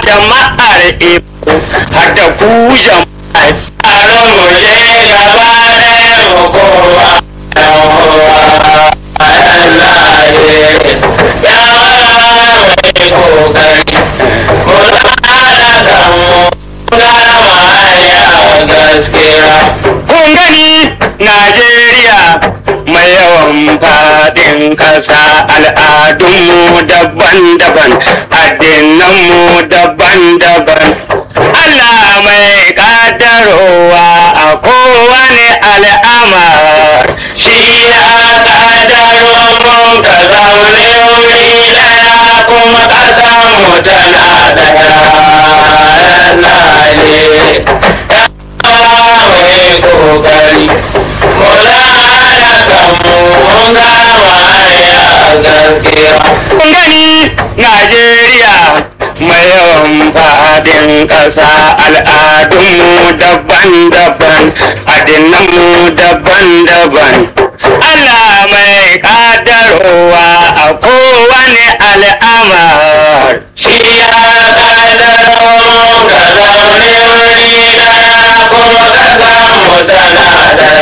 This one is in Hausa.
jama'ar ibo har da ku jama'ar taron mu je gaba ɗaya mu kowa Allah ya mai kokari mu haɗa kanmu gama hanya gaskiya kun gani najeriya mai yawan faɗin ƙasa al'adunmu daban-daban addinanmu daban-daban Allah mai ƙaddarowa a kowane al'amar shi ya ƙaddaro mu ka zaune wuri ɗaya kuma ƙasar mu tana ɗaya Allah ne ya mai kokari mu haɗa kanmu mun gama hanya gaskiya kun gani Najeriya mai yawan fadin ƙasa al'adunmu daban-daban addinanmu daban-daban Allah mai ƙaddarowa a kowane al'amar